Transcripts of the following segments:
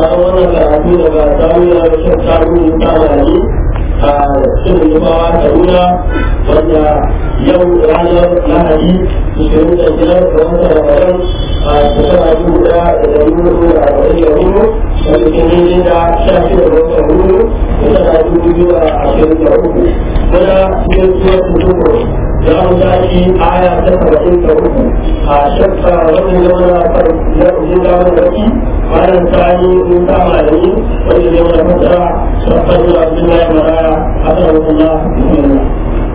sauraron wannan karatu daga jami'ar shan samu ta mali a cikin zubawa kaduna wanda yau ranar lahadi ishirin da biyar ga watan ramadan a shekara dubu daya da dari hudu da arba'in da hudu wanda ke daidai da sha shida ga watan hudu shekara dubu biyu da ashirin da uku muna cikin suwar tutuku za mu tashi aya ta saba'in da uku a shakka wannan zama na farko zama da baki bayan ta yi mun kama da ni wanda zai mana fasara shakka zuwa abdullahi maraya asalamullah bismillah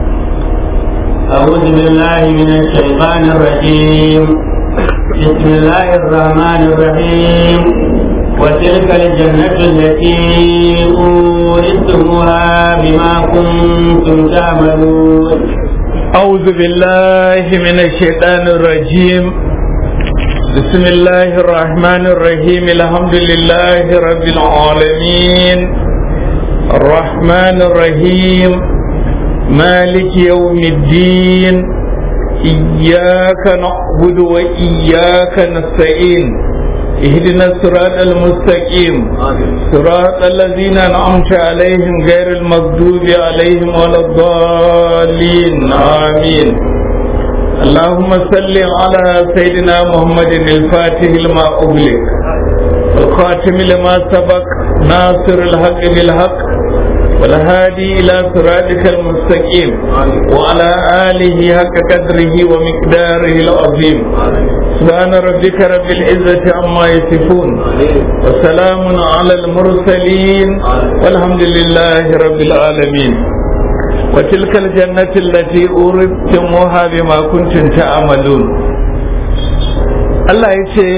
أعوذ بالله من الشيطان الرجيم بسم الله الرحمن الرحيم وتلك الجنة التي أورثتموها بما كنتم تعملون أعوذ بالله من الشيطان الرجيم بسم الله الرحمن الرحيم الحمد لله رب العالمين الرحمن الرحيم مالك يوم الدين إياك نعبد وإياك نستعين اهدنا الصراط المستقيم صراط الذين أنعمت عليهم غير المغضوب عليهم ولا الضالين آمين اللهم صل على سيدنا محمد الفاتح لما أغلق والخاتم لما سبق ناصر الحق بالحق والهادي إلى صراطك المستقيم وعلى آله حق قدره ومقداره العظيم سبحان ربك رب العزة عما يصفون وسلام على المرسلين والحمد لله رب العالمين وتلك الجنة التي أوردتموها بما كنتم تعملون Allah ya ce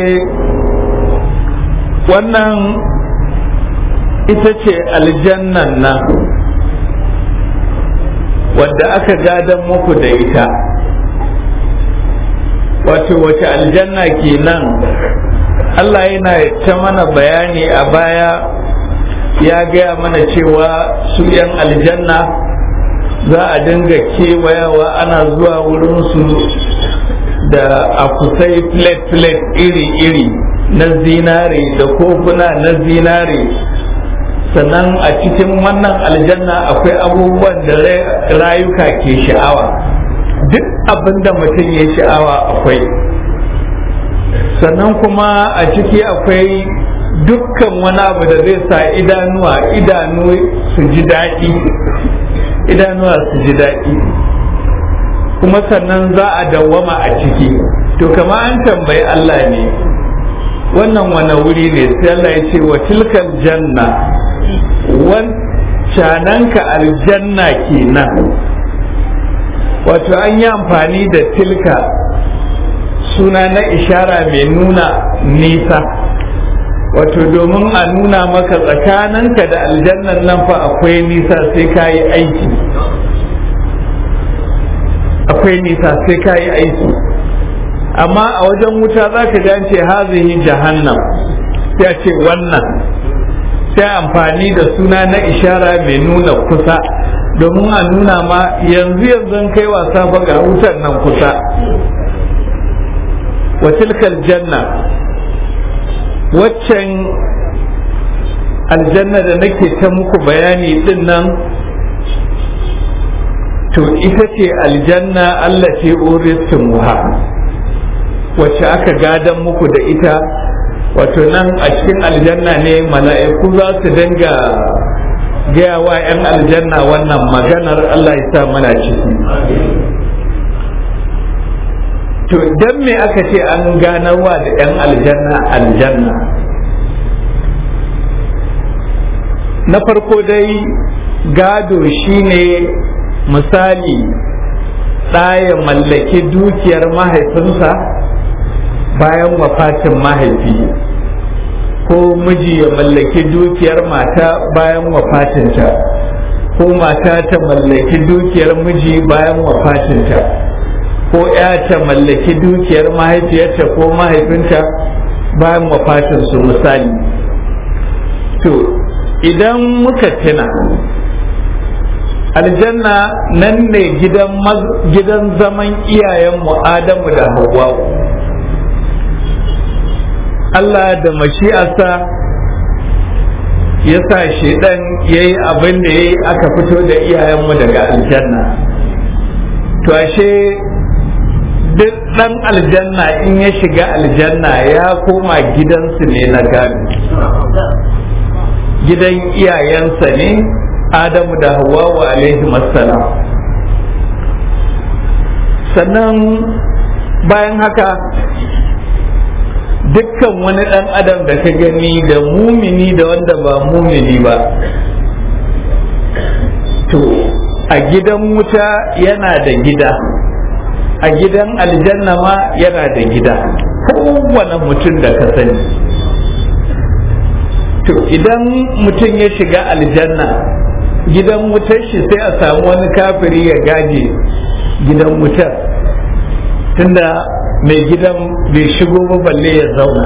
wannan ita ce aljannan nan wadda aka gadon muku da ita wato wace aljanna kenan Allah yana ta mana bayani a baya ya gaya mana cewa su 'yan aljanna za a dinga kewayawa ana zuwa wurinsu da akusai plate-plate iri-iri na zinare da kofuna na zinare sannan a cikin wannan aljanna akwai abubuwan da rayuka ke sha'awa duk abin da mutum ya sha'awa akwai sannan kuma a ciki akwai dukkan wani abu da zai sa idanuwa idanu su ji daɗi idanuwa su ji daɗi kuma sannan za a dawwama a ciki to kama an tambayi Allah ne wannan wani wuri ne sai Allah ya ce wa tilkal janna wancananka aljanna kenan wato an yi amfani da tilka suna na ishara mai nuna nisa wato domin a nuna maka tsakaninka da aljannan nan fa akwai nisa sai ka yi aiki akwai nisa sai ka yi aiki amma a wajen wuta za ka gance hazihi jahannam sai a ce wannan sai amfani da suna na ishara mai nuna kusa domin a nuna ma yanzu yanzu kai wasa ba ga wutar nan kusa wa tilkal janna waccan aljanna da nake ta muku bayani din nan to ita ce aljanna Allah ce muha wacce aka gadan muku da ita wato nan a cikin aljanna ne mala'iku za su dinga gaya wa 'yan aljanna wannan maganar Allah ya sa mana ciki to dan me aka ce an ganarwa da 'yan aljanna aljanna na farko dai gado shine misali ɗaya mallaki dukiyar mahaifinsa bayan wafatin mahaifi ko miji ya mallaki dukiyar mata bayan wafatinta ko mata ta mallaki dukiyar miji bayan wafatinta ko ya ta mallaki dukiyar mahaifiyarta ko mahaifinta bayan wafatinsu misali to idan muka tuna aljanna nan ne gidan zaman iyayenmu adamu da hawwa'u Allah da mashi'arsa ya sa shaidan ya yi abin da ya yi aka fito da iyayenmu daga aljanna to ashe duk ɗan aljanna in ya shiga aljanna ya koma gidansu ne na gado gidan iyayensa ne adamu da hawawa alaihi massalam sannan bayan haka dukkan wani ɗan adam da ka gani da mumini da wanda ba mumini ba to a gidan wuta yana da gida a gidan aljanna ma yana da gida kowane mutum da ka sani to idan mutum ya shiga aljanna gidan wutar shi sai a samu wani kafiri ya gaje gidan wutar tunda mai gidan bai shigo ba balle ya zauna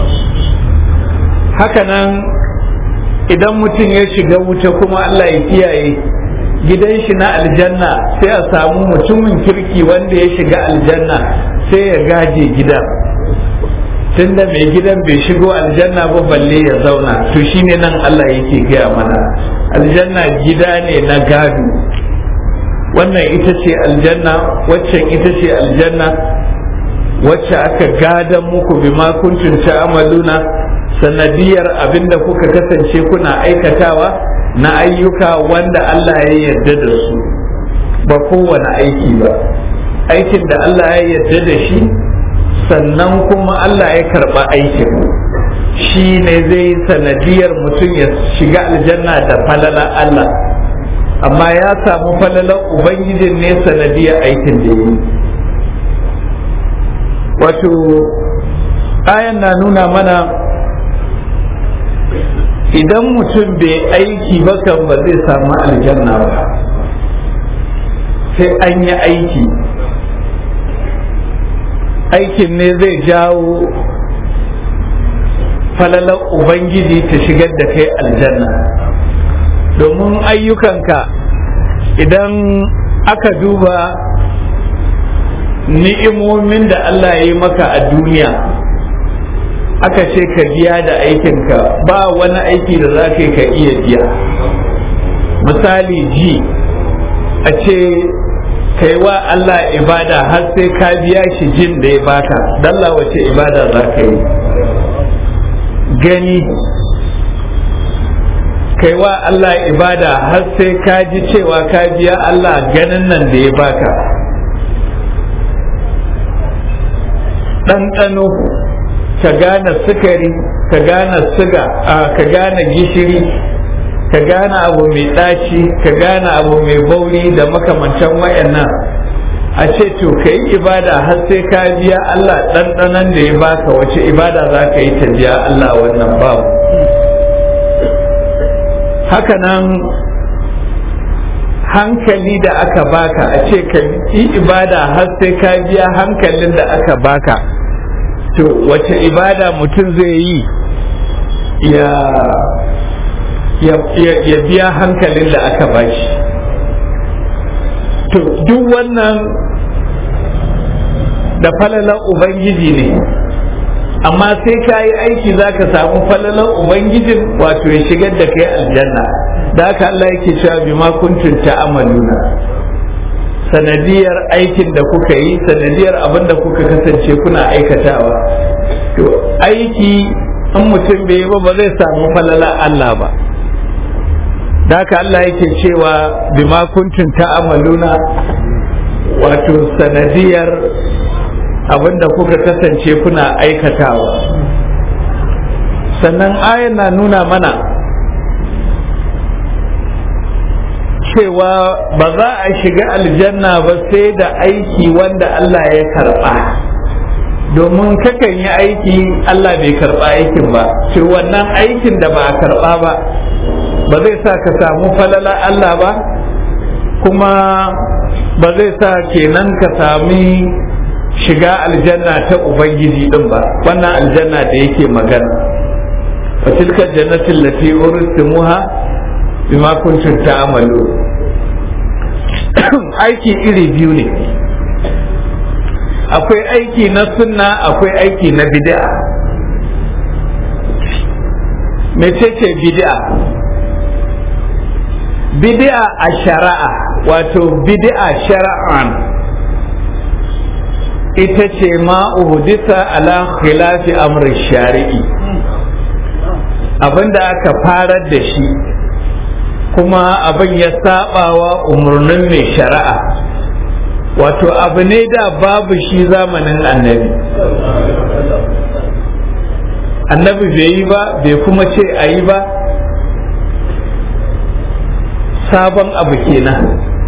hakanan idan mutum ya shiga wuta kuma Allah ya kiyaye gidan shi na aljanna sai a samu mutumin kirki wanda ya shiga aljanna sai ya gaje gidan tunda mai gidan bai shigo aljanna ba balle ya zauna to shine nan Allah yake gaya mana aljanna gida ne na gado wannan ita ce aljanna waccan ita ce aljanna wacce aka gadan muku bima kuntum ta'maluna sanadiyar abinda kuka kasance kuna aikatawa na ayyuka wanda Allah ya yarda da su ba kowane aiki ba aikin da Allah ya yarda da shi sannan kuma Allah ya karba aikin shi ne zai sanadiyar mutum ya shiga aljanna da falala Allah amma ya samu falalar ubangijin ne sanadiyar aikin da yi wato ayan na nuna mana idan mutum bai aiki ba kan ba zai samu aljanna ba sai an yi aiki aikin ne zai jawo falalar ubangiji ta shigar da kai aljanna domin ayyukanka idan aka duba ni'imomin da Allah ya yi maka a duniya aka ce ka biya da aikinka ba wani aiki da za ka iya biya misali ji a ce kai wa Allah ibada har sai ka biya shi jin da ya baka dalla wace ibada za ka yi gani kai wa Allah ibada har sai ka ji cewa ka biya Allah ganin nan da ya baka ɗanɗano ka gane sukari ka gane siga ka gane gishiri ka gane abu mai ɗaci ka gane abu mai bauri da makamantan wayannan a ce to ka yi ibada har sai ka biya Allah ɗanɗanon da ya baka wace ibada za ka yi ta biya Allah wannan babu hakanan hankali da aka baka a ce ka yi ibada har sai ka biya hankalin da aka baka to wace ibada mutum zai yi ya ya biya hankalin da aka bashi to duk wannan da falalar ubangiji ne amma sai ka yi aiki za ka samu falalar ubangijin wato ya shigar da kai aljanna da haka Allah yake cewa bima kuntum ta'amaluna sanadiyar aikin da kuka yi sanadiyar abin da kuka kasance kuna aikatawa to aiki in mutum bai yi ba ba zai samu falala Allah ba da haka Allah yake cewa bima kuntum ta'amaluna wato sanadiyar abin da kuka kasance kuna aikatawa sannan ayan na nuna mana cewa ba za a shiga aljanna ba sai da aiki wanda Allah ya karba domin kakan yi aiki Allah bai karba aikin ba ce wannan aikin da ba a karba ba ba zai sa ka samu falala Allah ba kuma ba zai sa kenan ka sami shiga aljanna ta ubangiji din ba wannan aljanna da yake magana wa tilka jannatin lati uristumuha bima kuntum ta'malu aiki iri biyu ne akwai aiki na sunna akwai aiki na bid'a mecece bid'a bid'a a shari'a wato bid'a shara'an ita ce ma uhdisa ala khilafi amri shari'i abinda aka farar da shi kuma abin ya sabawa umarnin mai shari'a wato abu ne da babu shi zamanin annabi annabi bai yi ba bai kuma ce a yi ba sabon abu kenan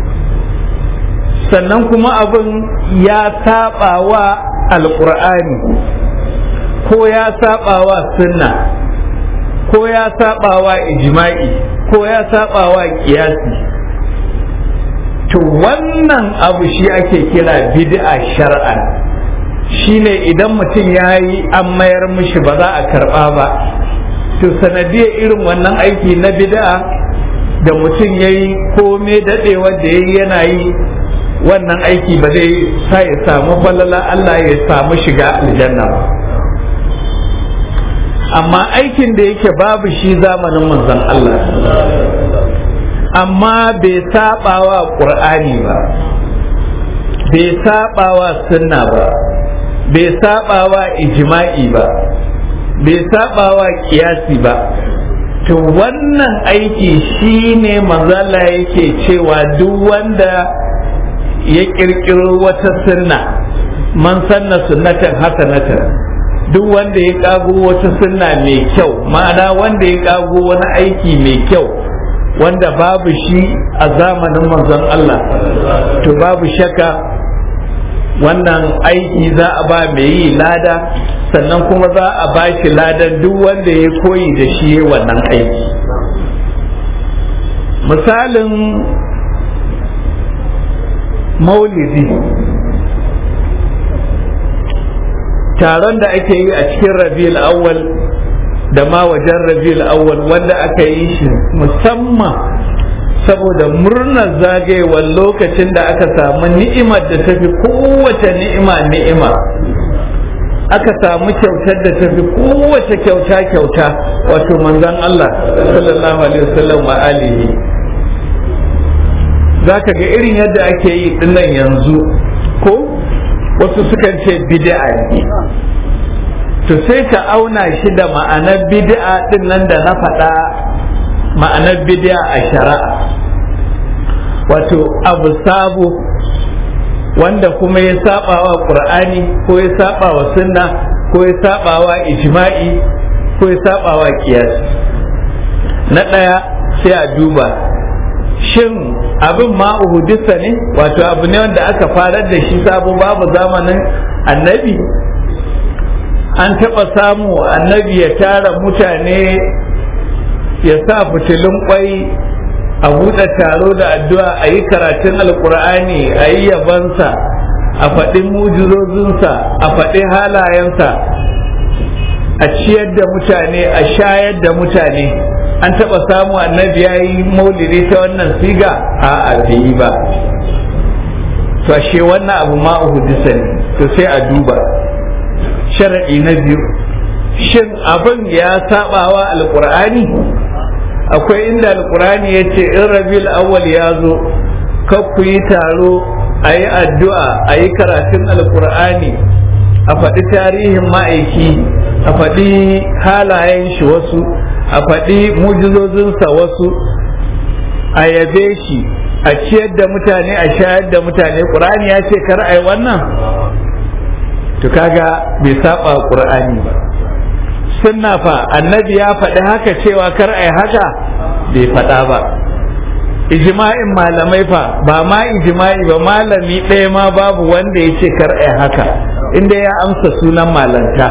sannan kuma abin ya saba wa alƙur'ani ko ya saba wa sunna ko ya saba wa ijma'i ko ya saba wa kiyasi to wannan abu shi ake kira bid'a shar'an shine idan mutum ya yi an mayar mishi ba za a karba ba to sanadiyar irin wannan aiki na bid'a da mutum ya yi kome daɗewa da ya yi yana yi wannan aiki ba zai sa ya samu falala Allah ya samu shiga aljanna ba amma aikin da yake babu shi zamanin manzon Allah amma bai saba wa ƙur'ani ba bai saba wa sunna ba bai saba wa ijma'i ba bai saba wa kiyasi ba to wannan aiki shine manzala yake cewa duk wanda ya kirkiro wata sunna man sanna sunnatan hasanatan duk wanda ya kago wata sunna mai kyau ma'ana wanda ya kago wani aiki mai kyau wanda babu shi a zamanin manzon Allah to babu shakka wannan aiki za a ba mai yi lada sannan kuma za a ba shi ladan duk wanda ya koyi da shi wannan aiki misalin maulidi taron da ake yi a cikin rabiul awwal da ma wajen rabiul awwal wanda aka yi shi musamman saboda murnar zagayewar lokacin da aka samu ni'imar da tafi kowace ni'ima ni'ima aka samu kyautar da tafi kowace kyauta kyauta wato manzon Allah sallallahu alaihi wasallam wa alihi zaka ga irin yadda ake yi dinnan yanzu ko wasu sukan ce bid'a ne to sai ka auna shi da ma'anar bid'a din nan da na faɗa ma'anar bid'a a shari'a wato abu sabo wanda kuma ya saba wa qur'ani ko ya saba wa sunna ko ya saba wa ijma'i ko ya saba wa qiyas na ɗaya sai a duba shin abin ma uhudisa ne wato abu ne wanda aka farar da shi sabo babu zamanin annabi an taɓa samu annabi ya tara mutane ya sa fitilun kwai a buɗe taro da addu'a a yi karatun alkur'ani a yi yabansa a faɗi mujizozinsa a faɗi halayensa a ciyar da mutane a shayar da mutane an taɓa samu annabi ya yi maulidi ta wannan siga a yi ba to ashe wannan abu ma uhudisa ne to sai a duba sharaɗi na biyu shin abin ya saɓawa alkur'ani akwai inda alkurani ya ce in rabil awwal ya zo ku yi taro a yi addu'a a yi karatun alkur'ani a faɗi tarihin ma'aiki a faɗi halayen shi wasu a faɗi mujizozinsa wasu a yabe shi a ciyar da mutane a shayar da mutane ƙur'ani ya ce kar a yi wannan to kaga bai saba ƙur'ani ba sunna fa annabi ya faɗi haka cewa kar ai haka bai faɗa ba ijma'in malamai fa ba ma ijma'i ba malami ɗaya ma babu wanda ya ce kar ai haka inda ya amsa sunan malanta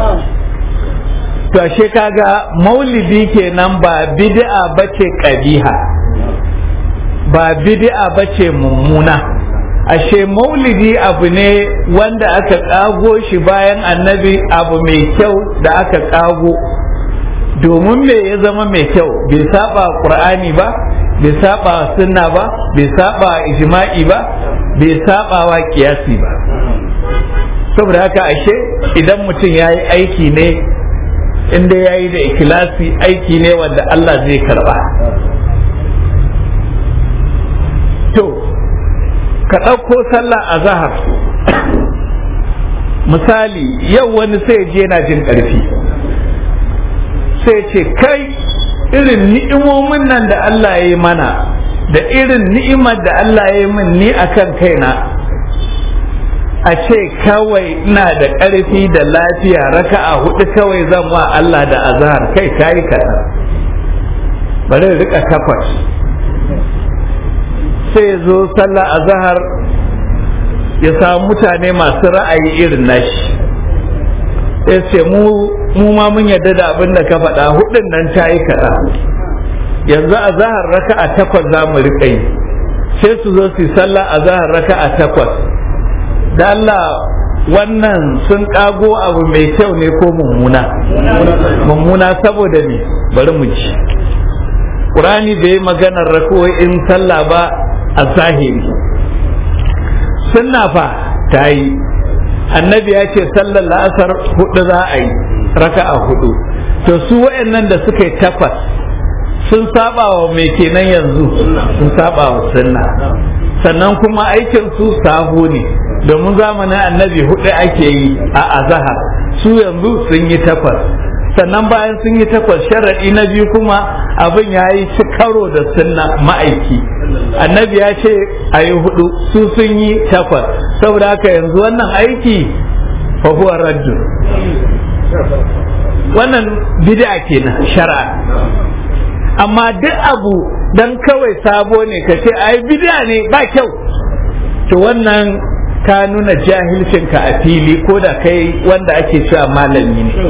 to ashe kaga maulidi kenan ba bid'a bace kabiha ba bid'a bace mummuna ashe maulidi abu ne wanda aka kago shi bayan annabi abu mai kyau da aka kago domin me ya zama mai kyau bai saba qur'ani ba bai saba sunna ba bai saba ijma'i ba bai saba wa kiyasi ba saboda haka ashe idan mutum ya yi aiki ne inda ya yi da ikilasi aiki ne wanda Allah zai karba to ka ɗauko sallah a zahar misali yau wani sai je yana jin ƙarfi sai ce kai irin ni'imomin nan da Allah ya yi mana da irin ni'imar da Allah ya yi min ni akan kaina a ce kawai ina da ƙarfi da lafiya raka'a hudu kawai zan wa Allah da azhar kai kayi kaɗan bari rika takwas sai zo sallah azhar ya samu mutane masu ra'ayi irin nashi sai ce mu mu ma mun yarda da abin da ka faɗa hudun nan ta yi kaɗa yanzu a zahar raka a takwas za mu riƙa yi sai su zo su yi sallah a zahar raka a takwas da Allah wannan sun ƙago abu mai kyau ne ko mummuna mummuna saboda ne bari mu ji ƙurani bai yi maganar in sallah ba a zahiri sunna fa ta yi annabi ya ce sallar la'asar hudu za a yi raka'a hudu to su wayannan da suka yi takwas sun saba wa mai kenan yanzu sun saba wa sunna sannan kuma aikin su sahu ne domin zamanin annabi hudu ake yi a azahar su yanzu sun yi takwas sannan bayan sun yi takwas sharaɗi na biyu kuma abin ya yi ci karo da sunna ma'aiki annabi ya ce a yi hudu su sun yi takwas saboda haka yanzu wannan aiki fa huwa raddu wannan bid'a kenan shar'a amma duk abu dan kawai sabo ne ka ce ai bid'a ne ba kyau to wannan ka nuna jahilcinka a fili ko da kai wanda ake cewa malami ne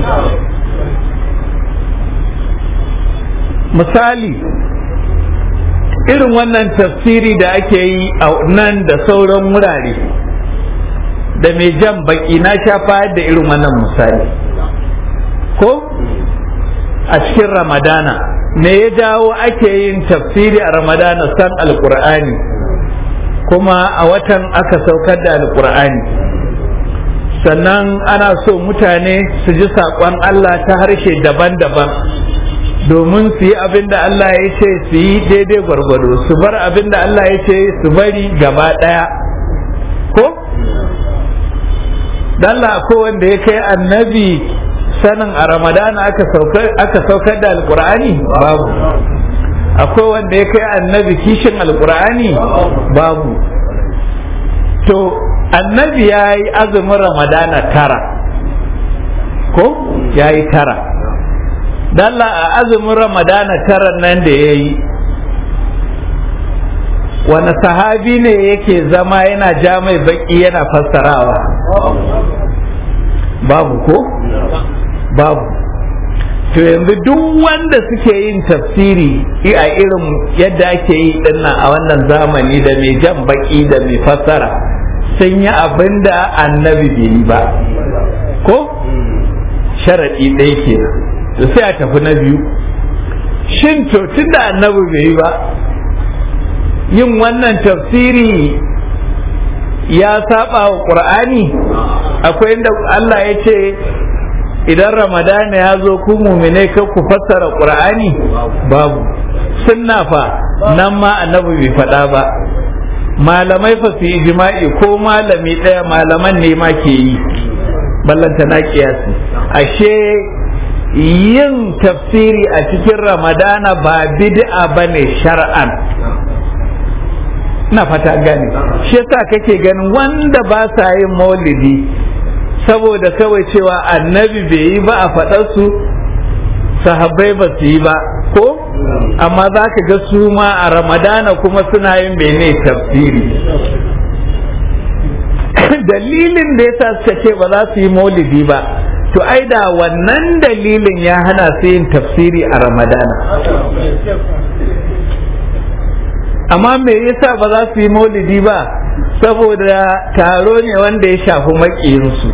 misali irin wannan tafsiri da ake yi a nan da sauran wurare da mai jan baki na sha fayar da irin wannan misali ko a cikin ramadana me ya jawo ake yin tafsiri a ramadana san alkur'ani kuma a watan aka saukar da alkur'ani sannan ana so mutane su ji saƙon allah ta harshe daban-daban domin su yi abin da Allah ya ce su yi daidai gwargwado su bar abin da Allah ya ce su bari gaba ɗaya ko? Dalla ko wanda ya kai annabi sanin a ramadana aka saukar da alkur'ani babu akwai wanda ya kai annabi kishin alkur'ani babu to annabi ya yi azumin ramadana tara ko ya yi tara dalla a azumin ramadana tara nan da ya yi wani sahabi ne yake zama yana ja mai baki yana fassarawa babu ko babu to yanzu duk wanda suke yin tafsiri a irin yadda ake yi dinnan a wannan zamani da mai jan baki da mai fassara sun yi abin da annabi bai yi ba ko sharaɗi ɗaya kenan to sai a tafi na biyu shin to tunda annabi bai yi ba yin wannan tafsiri ya saba wa ƙur'ani akwai inda Allah ya ce idan ramadana ya zo ku mumine ka ku fassara ƙur'ani babu sunna fa nan ma annabi bai faɗa ba malamai fa su yi jima'i ko malami ɗaya malaman ne ma ke yi ballanta na kiyasi ashe yin tafsiri a cikin ramadana ba bid'a bane shar'an na fata gani shi yasa kake ganin wanda ba sa yin maulidi saboda kawai cewa annabi bai yi ba a faɗarsu sahabbai ba su yi ba ko amma za ka ga su ma a ramadana kuma suna yin mene tafsiri dalilin da yasa suka ce ba za su yi maulidi ba to ai da wannan dalilin ya hana su yin tafsiri a ramadana amma me yasa ba za su yi maulidi ba saboda taro ne wanda ya shafi maƙiyinsu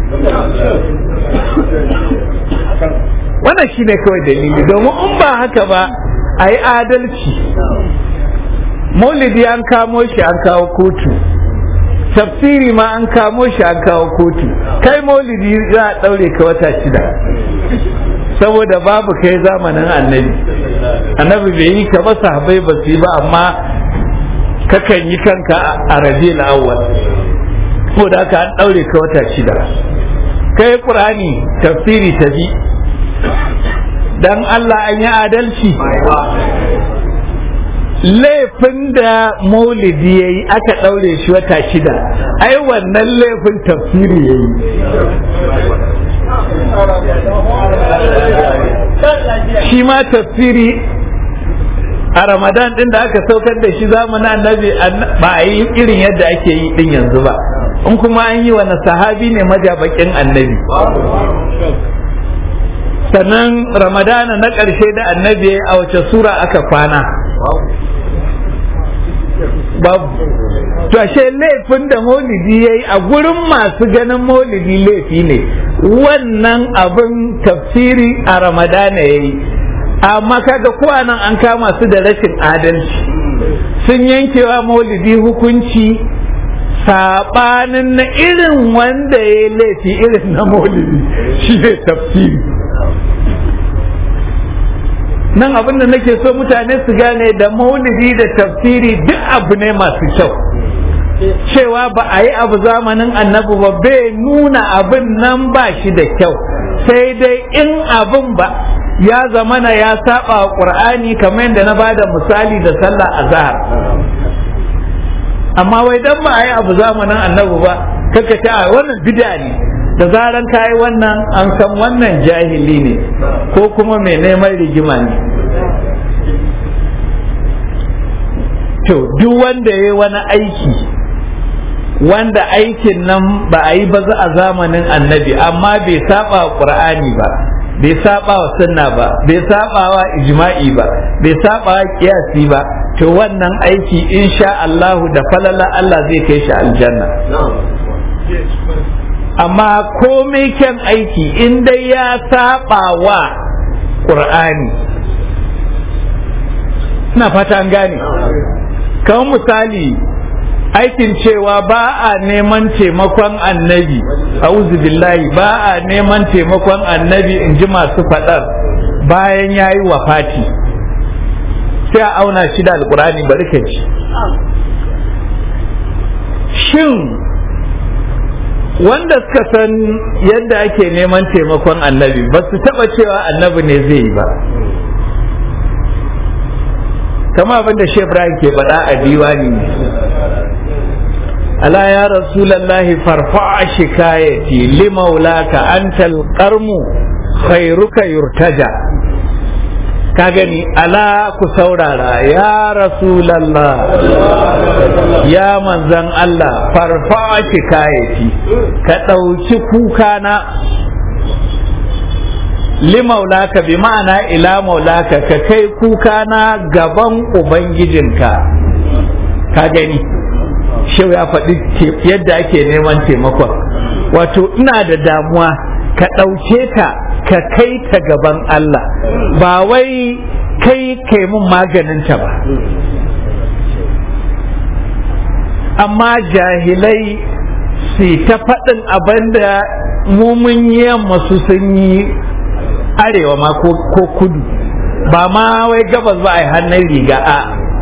wannan shi ne kawai dalili domin in ba haka ba a yi adalci maulidi an kamo shi an kawo kotu tafsiri ma an kamo shi an kawo kotu kai maulidi za a ɗaure ka wata shida saboda babu kai zamanin annabi annabi bai yi ka ba sahabbai ba su yi ba amma kakan yi kanka a rabiul awwal ko da aka an daure ka wata shida kai qur'ani tafsiri ta bi dan Allah an yi adalci laifin da maulidi ya yi aka ɗaure shi wata shida ai wannan laifin tafsiri ya yi shi ma tafsiri a ramadan din da aka saukar da shi zamanin annabi ba a yi irin yadda ake yi din yanzu ba in kuma an yi wani sahabi ne majabakin annabi sannan ramadana na ƙarshe da annabi a wace sura aka kwana babu to ashe laifin da maulidi ya yi a gurin masu ganin maulidi laifi ne wannan abin tafsiri a ramadana ya yi amma kaga kowa nan an kama su da rashin adalci sun yankewa maulidi hukunci saɓanin na irin wanda ya yi laifi irin na maulidi shi ne tafsiri nan abin da nake so mutane su gane da maulidi da tafsiri duk abu ne masu kyau cewa ba a yi abu zamanin annabi ba bai nuna abin nan ba shi da kyau sai dai in abin ba ya zamana ya saba wa qur'ani kamar yadda na bada misali da sallah azhar amma wai dan ba a yi abu zamanin annabi ba kaka ta wannan bid'a ne da zaran kayi wannan an san wannan jahili ne ko kuma mai neman rigima ne to duk wanda ya yi wani aiki wanda aikin nan ba a yi ba a zamanin annabi amma bai saba wa qur'ani ba bai saba wa sunna ba bai saba wa ijma'i ba bai saba wa kiyasi ba to wannan aiki insha Allah da falala Allah zai kai shi aljanna amma komai kyan aiki in dai ya saba wa ƙur'ani ina fata an gane kamar misali aikin cewa ba a neman taimakon annabi auzu billahi ba a neman taimakon annabi in ji masu faɗar bayan ya yi wafati sai a auna shi da alƙur'ani bari ka ji shin wanda suka san yadda ake neman taimakon annabi ba su taba cewa annabi ne zai yi ba kama abin da Ibrahim ke faɗa a diwani ne ala ya rasulallahi farfa shikayati limaulaka antal qarmu khairuka yurtaja ka gani ala ku saurara ya rasulallah ya manzan Allah farfa ki kayati ka ɗauki kukana limaulaka bi ma'ana ila maulaka ka kai kukana gaban ubangijinka ka gani shau ya faɗi yadda ake neman taimakon wato ina da damuwa ka ɗauke ta ka kai ta gaban Allah ba wai kai kai mun maganinta ba amma jahilai su ta faɗin abin da mumun yamma su sun yi arewa ma ko kudu ba ma wai gabas ba a yi hannun riga a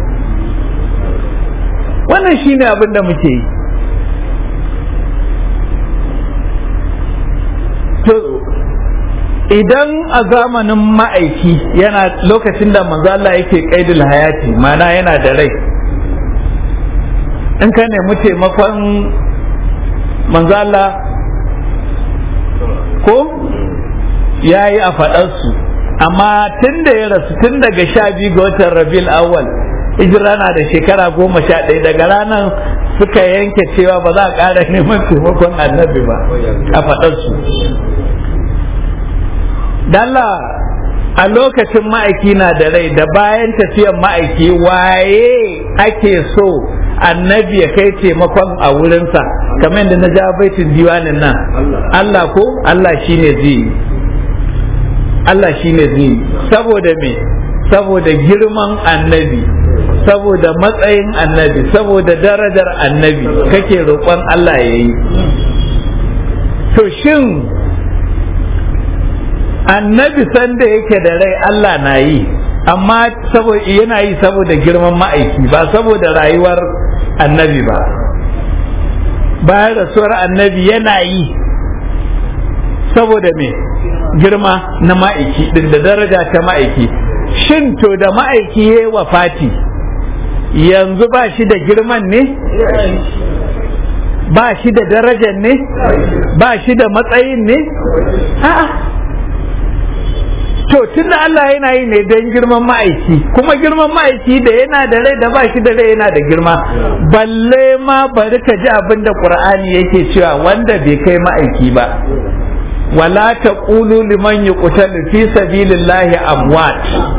wannan shine abin da muke yi to idan a zamanin ma'aiki yana lokacin da manzo Allah yake kaidul hayati mana yana da rai in ka nemi taimakon manzo Allah ko ya yi a faɗarsu amma tun da ya rasu tun daga sha biyu ga watan rabiul awwal hijira na da shekara goma sha ɗaya daga ranar suka yanke cewa ba za a ƙara neman taimakon annabi ba a faɗarsu dalla a lokacin ma'aiki na da rai da bayan tafiyan ma'aiki waye ake so annabi ya kai taimakon a wurinsa kamar da na ja baitin diwanin nan Allah ko Allah shine zai Allah shine zai saboda me saboda girman annabi saboda matsayin annabi saboda darajar annabi kake roƙon Allah ya yi to shin annabi sanda yake da rai Allah na yi amma saboda yana yi saboda girman ma'aiki ba saboda rayuwar annabi ba bayan rasuwar annabi yana yi saboda me girma na ma'aiki din da daraja ta ma'aiki shin to da ma'aiki ya wa fati yanzu ba shi da girman ne ba shi da darajar ne ba shi da matsayin ne a'a to tun da Allah yana yi ne don girman ma'aiki kuma girman ma'aiki da yana da rai da ba shi da rai yana da girma balle ma bari ka ji abin da ƙur'ani yake cewa wanda bai kai ma'aiki ba wala taqulu liman yuqtalu fi sabilillahi amwat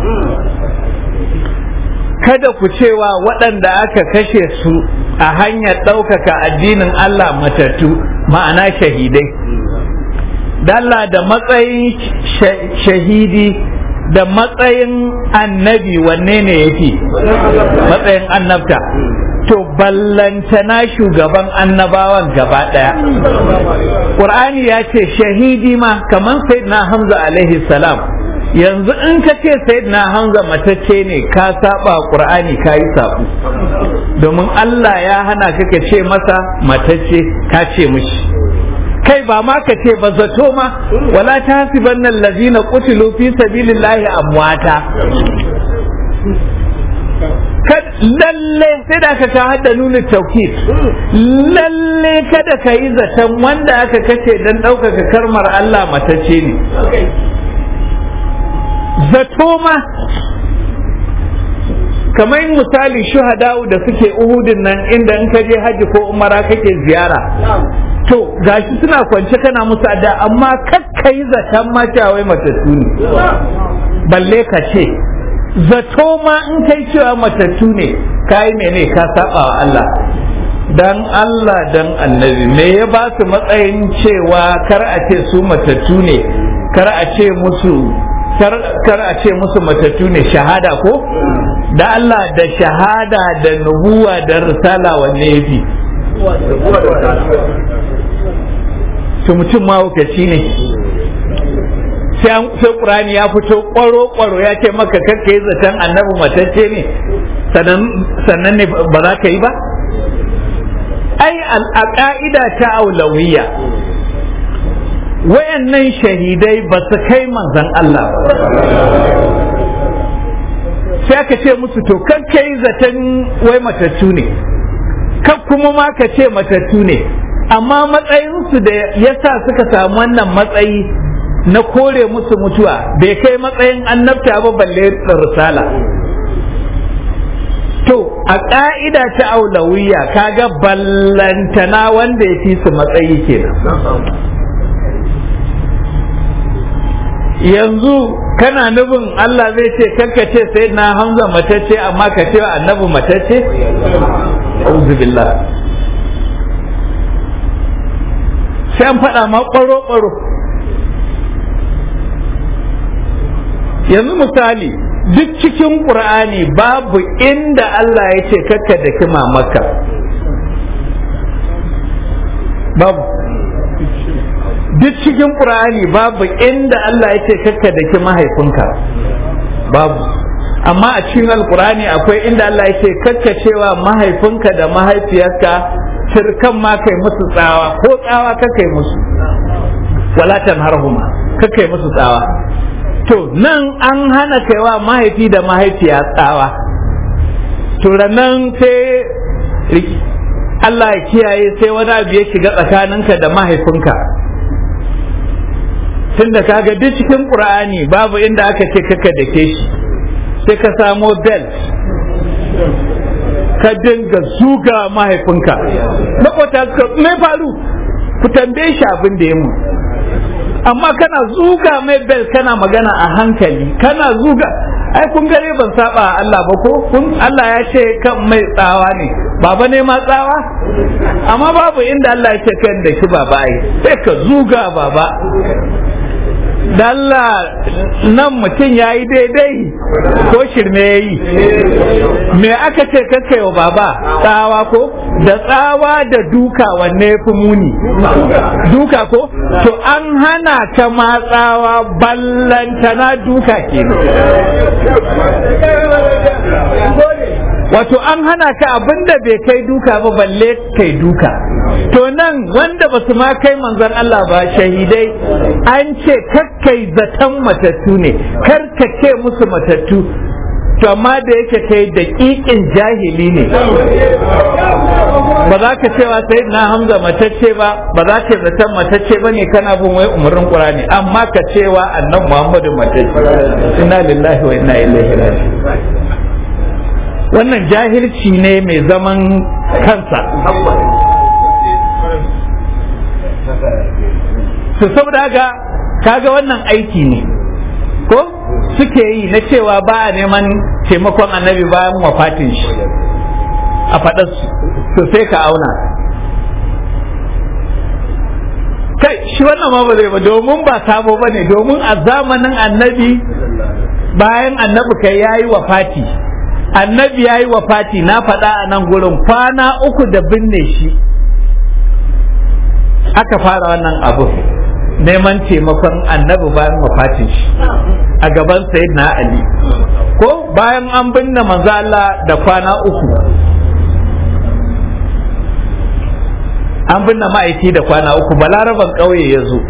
kada ku cewa waɗanda aka kashe su a hanyar ɗaukaka addinin Allah matattu ma'ana shahidai dalla da matsayin shahidi da matsayin annabi wanne ne yafi matsayin annabta to ballantana shugaban annabawan gaba ɗaya ƙur'ani ya ce shahidi ma kamar sayyidina hamza alaihi salam yanzu in ka ce sayyidina hamza matacce ne ka saba ƙur'ani ka yi sabu domin allah ya hana ka ka ce masa matacce ka ce mishi kai ba ma ka ce ba zato ma wala ta hasiban nan lazina qutilu fi sabilillahi amwata lalle sai da aka kawo da nuna taukid lalle kada ka yi zaton wanda aka kace don ɗaukaka karmar Allah matacce ne zato ma kamar misali shuhada'u da suke uhudin nan inda in ka je hajji ko umara kake ziyara to gashi suna kwance kana musu adda amma kakka yi zaton ma wai matattu ne balle ka ce zato ma in kai cewa matattu ne kai mene ka saba wa Allah dan Allah dan annabi me ya ba su matsayin cewa kar a ce su matattu ne kar a ce musu kar a ce musu matattu ne shahada ko da Allah da shahada da nubuwa da risala wanne yafi to mutum mahaukaci ne sai ƙurani ya fito ƙwaro-ƙwaro ya ce maka kakka yi zaton annabi matacce ne sannan ne ba za ka yi ba ai a ƙa'ida ta aulawiya wayannan shahidai ba su kai manzan Allah ba sai aka ce musu to kakka yi zaton wai matattu ne kan kuma ma ka ce matattu ne amma matsayinsu da yasa suka samu wannan matsayi na kore musu mutuwa bai kai matsayin annabta ba balle risala to a ƙa'ida ta aulawiya kaga ballantana wanda ya fi su matsayi kenan yanzu kana nufin Allah zai ce kanka ce sai na hamza matacce amma ka ce annabi matacce billah sai an faɗa ma ƙwaro-ƙwaro yanzu misali duk cikin ƙur'ani babu inda Allah ya ce kakka da kima maka babu duk cikin ƙur'ani babu inda Allah ya ce kakka da ki mahaifinka babu amma a cikin alƙur'ani akwai inda Allah ya ce kakka cewa mahaifinka da mahaifiyarka turkan ma kai musu tsawa ko tsawa kakai musu walatan harhuma kakai musu tsawa to nan an hana kaiwa mahaifi da mahaifiya tsawa to nan sai Allah ya kiyaye sai wani abu ya shiga tsakaninka da mahaifinka tunda kaga duk cikin qur'ani babu inda aka ce kaka da ke shi sai ka samo belt ka dinga zuga mahaifinka makwata suka me faru ku tambaye shi abin da ya mu amma kana zuga mai bel kana magana a hankali kana zuga ai kun gare ban saba Allah ba ko kun Allah ya ce kan mai tsawa ne baba ne ma tsawa amma babu inda Allah ya ce kan da shi baba ai sai ka zuga baba dalla nan mutum ya yi daidai ko shirme ya yi me aka ce kakai wa baba tsawa ko da tsawa da duka wanne ya fi muni duka ko to an hana ka ma tsawa ballantana duka kenan wato an hana ka abinda bai kai duka ba balle kai duka to nan wanda ba su ma kai manzon Allah ba shahidai an ce kakkai zaton matattu ne kar ka ce musu matattu to amma da yake kai daƙiƙin jahili ne ba za ka cewa sai na hamza matacce ba ba za ka zaton matacce ba ne kana bin wai umarnin qur'ani amma ka cewa annan muhammadu matacce inna lillahi wa inna ilaihi raji'un wannan jahilci ne mai zaman kansa su saboda haka kaga wannan aiki ne ko suke yi na cewa ba a neman taimakon annabi bayan wafatin shi a faɗarsu to sai ka auna kai shi wannan ma ba zai ba domin ba sabo ba ne domin a zamanin annabi bayan annabi kai yayi wafati annabi ya yi wafati na faɗa a nan gurin kwana uku da binne shi aka fara wannan abu neman taimakon annabi bayan wafatin shi a gaban na ali ko bayan an binne manzo Allah da kwana uku an binne ma'aiki da kwana uku balaraban ƙauye ya zo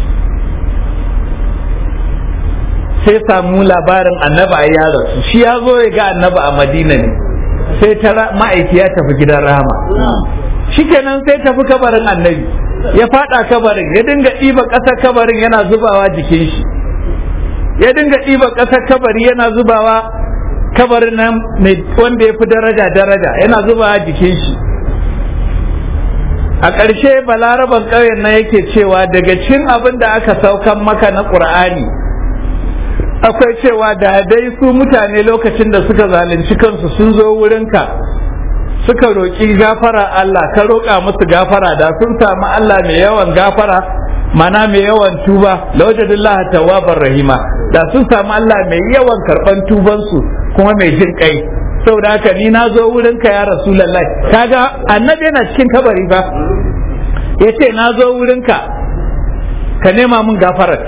sai samu labarin annaba ya rasu shi ya zo ya ga annaba a madina ne sai ta ma'aiki ya tafi gidan rahama shikenan sai tafi kabarin annabi ya fada kabarin ya dinga ɗiba ƙasar kabarin yana zubawa jikin shi ya dinga ɗiba ƙasar kabari yana zubawa kabarin nan wanda ya fi daraja daraja yana zubawa jikin shi a ƙarshe balaraban ƙauyen nan yake cewa daga cin abin da aka saukan maka na ƙur'ani akwai cewa da dai su mutane lokacin da suka zalunci kansu sun zo wurinka suka roƙi gafara Allah ka roƙa musu gafara da sun samu Allah mai yawan gafara mana mai yawan tuba lawajadillah tawwabar rahima da sun samu Allah mai yawan karɓan tubansu kuma mai jin kai saboda haka ni na zo wurinka ya rasulullahi kaga annabi yana cikin kabari ba yace na zo wurinka ka nema min gafarar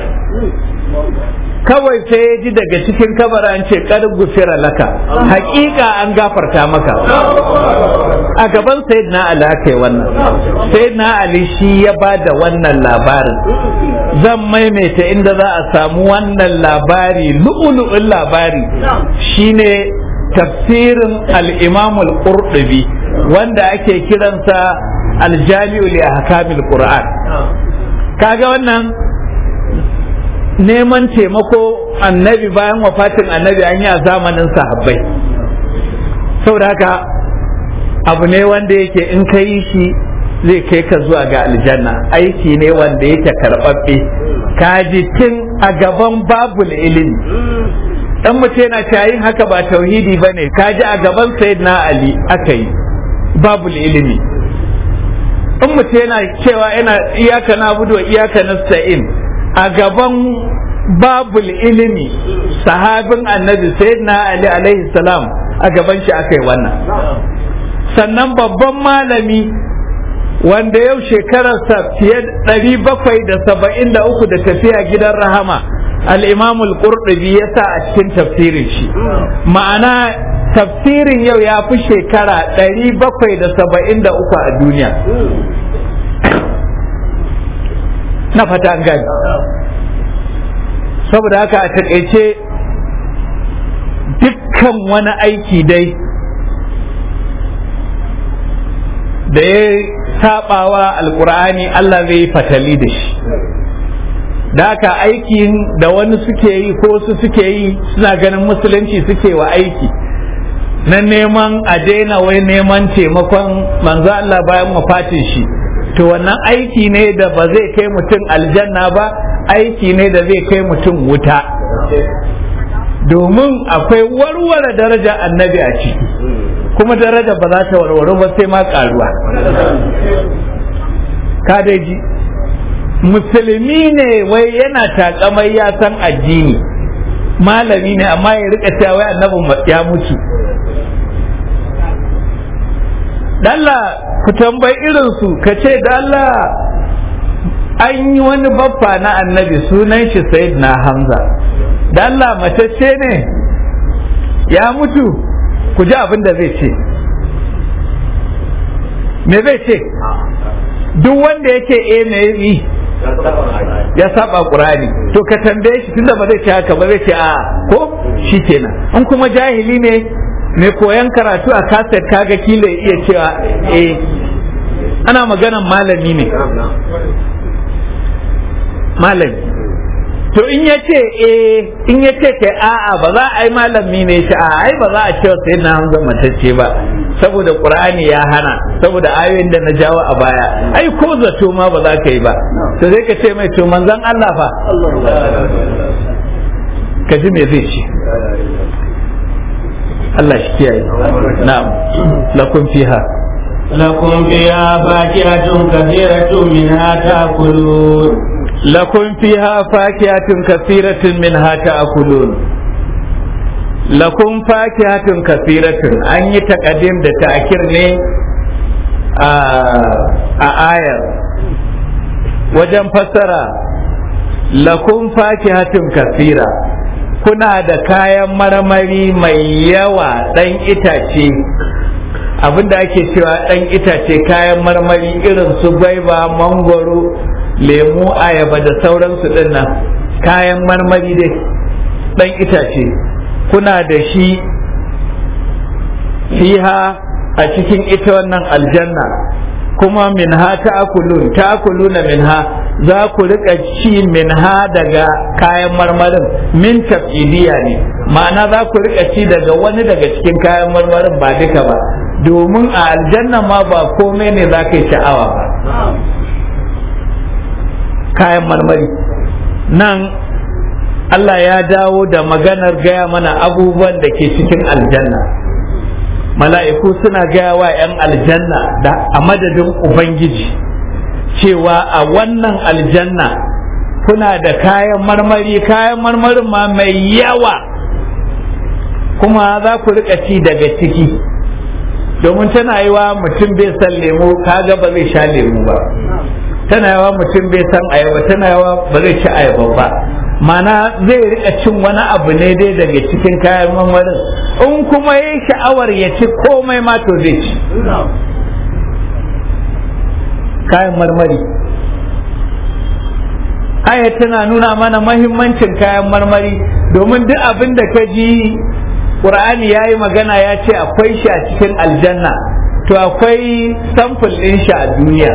kawai sai ya ji daga cikin kabara an ce kar gufira laka hakika an gafarta maka a gaban sayyidina ali aka yi wannan sayyidina ali shi ya ba da wannan labarin zan maimaita inda za a samu wannan labari lu'ulu'un labari shine tafsirin al-imam al-qurtubi wanda ake kiransa al-jami'u li ahkamil qur'an kaga wannan neman taimako annabi bayan wafatin annabi an yi a zamanin sahabbai saboda haka abu ne wanda yake in ka yi shi zai kai ka zuwa ga aljanna aiki ne wanda yake karɓaɓɓe kaji tun a gaban babul ilimi dan mutum yana yin haka ba tauhidi ba ne kaji a gaban sayyidina ali aka yi babul ilimi in mutum yana cewa yana iyaka na budu iyaka nasta'in a gaban babul ilimi sahabin annabi sayyidina ali alaihi salam a gaban shi aka yi wannan sannan babban malami wanda yau shekararsa fiye ɗari bakwai da saba'in da uku da tafiya gidan rahama al-imam al-qurtubi ya sa a cikin tafsirin shi ma'ana tafsirin yau ya fi shekara ɗari bakwai da saba'in da uku a duniya na fata an gani saboda haka a takaice dukkan wani aiki dai da ya sabawa alkur'ani Allah zai fatali da shi da haka aikin da wani suke yi ko su suke yi suna ganin musulunci suke wa aiki na neman a daina wai neman taimakon manzo Allah bayan wafatin shi to wannan aiki ne da ba zai kai mutum aljanna ba aiki ne da zai kai mutum wuta domin akwai warware daraja annabi a ciki kuma daraja ba za ta warware ba sai ma karuwa ka dai ji musulmi ne wai yana takamai ya san addini malami ne amma ya rika cewa wai annabin ya mutu dalla ku tambayi irinsu ka ce dalla an yi wani baffa na annabi sunan shi sayid na hamza dalla matacce ne ya mutu ku ji abin da zai ce me zai ce duk wanda yake e me yi ya saba qur'ani to ka tambaye shi tunda ba zai ce haka ba zai ce a ko shikenan in kuma jahili ne mai koyan karatu a kaset kaga kila iya cewa eh ana maganan malami ne malami to in ya ce eh in ya ce kai a'a ba za a yi malami ne shi a ai ba za a ce sai na hamza matacce ba saboda qur'ani ya hana saboda ayoyin da na jawo a baya ai ko zato ma ba za ka yi ba to sai ka ce mai to manzon Allah fa ka ji me zai ce Allah shi kiyaye na'am lakum fiha لكم فيها فاكهة كثيرة منها تأكلون لكم فيها فاكهة كثيرة منها تأكلون لكم فاكهة كثيرة أن يتقدم ده تأكير ne a ayar wajen fassara lakum fakihatun kasira kuna da kayan marmari mai yawa ɗan itace abinda ake cewa ɗan itace kayan marmari irin su gwaiba mangwaro lemu ayaba da sauransu ɗin nan kayan marmari dai ɗan itace kuna da shi fiha a cikin ita wannan aljanna kuma minha ta'kulun ta'kuluna minha za ku rika ci minha daga kayan marmarin min tab'idiya ne ma'ana za ku rika ci daga wani daga cikin kayan marmarin ba duka ba domin a aljanna ma ba komai ne za ka yi sha'awa ba kayan marmari nan Allah ya dawo da maganar gaya mana abubuwan da ke cikin aljanna mala'iku suna gaya wa 'yan aljanna da a madadin ubangiji cewa a wannan aljanna kuna da kayan marmari kayan marmarin ma mai yawa kuma za ku rika ci daga ciki domin tana yi wa mutum bai san lemu kaga ba zai sha lemu ba tana yawa mutum bai san ayaba tana yawa ba zai ci ayaba ba mana zai rika cin wani abu ne dai daga cikin kayan marmarin in kuma ya sha'awar ya ci komai ma to zai ci kayan marmari aya tana nuna mana mahimmancin kayan marmari domin duk abin da ka ji ƙur'ani ya yi magana ya ce akwai shi a cikin aljanna to akwai samfur ɗin shi a duniya